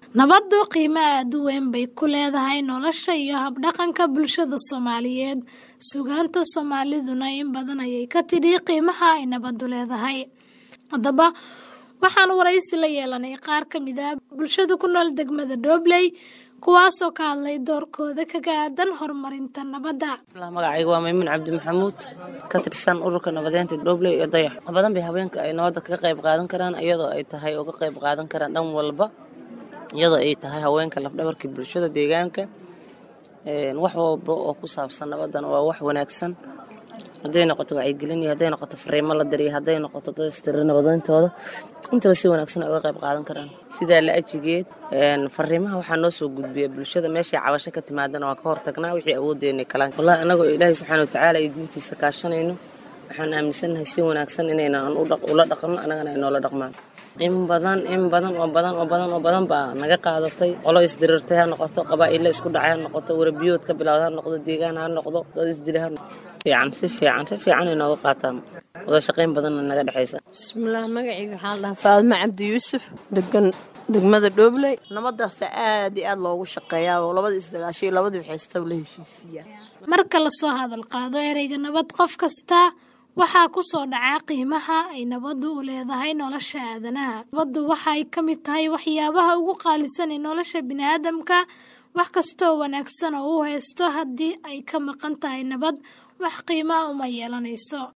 Nabaddu qiimo aad u weyn bay ku leedahay nolosha iyo hab-dhaqanka bulshada Soomaaliyeed. Suugaanta Soomaaliduna in badan ayay ka tidhi qiimaha ay nabaddu leedahay. Haddaba, waxaan wareysi la yeelanay qaar ka mid ah bulshada ku nool degmada Doobley kuwaasoo ka hadlay doorkooda kaga aadan horumarinta nabadda. magacayga waa maymuun cabdi maxamuud ka tirsan ururka nabadeynta dhobley iyo dayax wax badan bay haweenka ay nabadda kaga qayb qaadan karaan iyadoo ay tahay uga qayb qaadan karaan dhan walba iyadoo ay tahay haweenka lafdhabarkii bulshada deegaanka wax walba oo ku saabsan nabaddana waa wax wanaagsan hadday noqoto wacyigelin iyo hadday noqoto fariimo la diriyo hadday noqoto dad istiri nabadayntooda intaba si wanaagsan ay uga qayb qaadan karaan sidaa la ajigeed fariimaha waxaa noo soo gudbiya bulshada meeshay cabasho ka timaadana waa ka hortagnaa wixii awoodeenay kalaan wallahi annagoo ilaahay subxaana watacaala iyo diintiisa kaashanayno waxaan aaminsannahay si wanaagsan inaynan ula dhaqanno annagana ay noola dhaqmaan in badan in badan oo badan oo badan oo badan baa naga qaadatay qolo isdirirtay ha noqoto qabaa'illa isku dhacay ha noqoto warabiyood ka bilowda ha noqdo deegaan ha noqdo dad isdilay ha noqdo fiican si fiican si fiican ay nooga qaataan wada shaqayn badanna naga dhexaysa bismillaah magacayga waxaa la dhahaa faadimo cabdi yuusuf degan degmada dhoobley nabadaasa aad iyo aad loogu shaqeeyaa oo labada isdagaashay labadii waxaystaw la heshiisiiyaa Marka la soo hadal qaado ereyga nabad qof kasta waxaa ku soo dhacaa qiimaha ay nabaddu u leedahay nolosha aadanaha. Nabaddu waxa ay ka mid tahay waxyaabaha ugu qaalisan ee nolosha bini'aadamka. Wax kasta oo wanaagsan oo uu haysto haddii ay ka maqan tahay nabad, wax qiimo ah uma yeelanayso.